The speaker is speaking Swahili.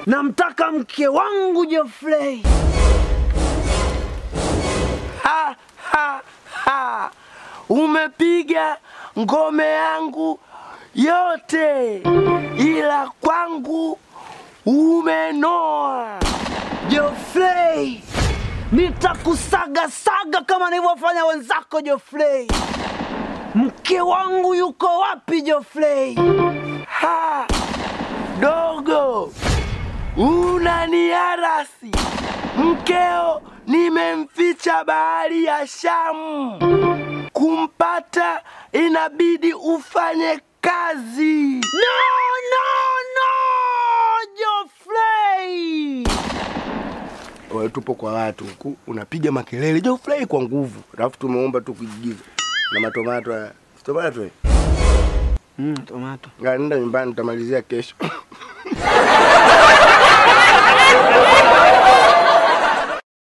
Namtaka mke wangu Geoffrey. Ha, ha, ha. Umepiga ngome yangu yote, ila kwangu umenoa. Geoffrey, nitakusaga saga kama nilivyofanya wenzako Geoffrey. Mke wangu yuko wapi Geoffrey? Ha, dogo, unaniarasi. Mkeo nimemficha bahari ya Shamu. Kumpata inabidi ufanye kazi. No, no, no, Geoffrey. Wewe tupo kwa watu huku unapiga makelele Geoffrey kwa nguvu, alafu tumeomba tu kuigiza na matomato haya. Tomato eh? Mm, tomato. Nenda nyumbani, tutamalizia kesho.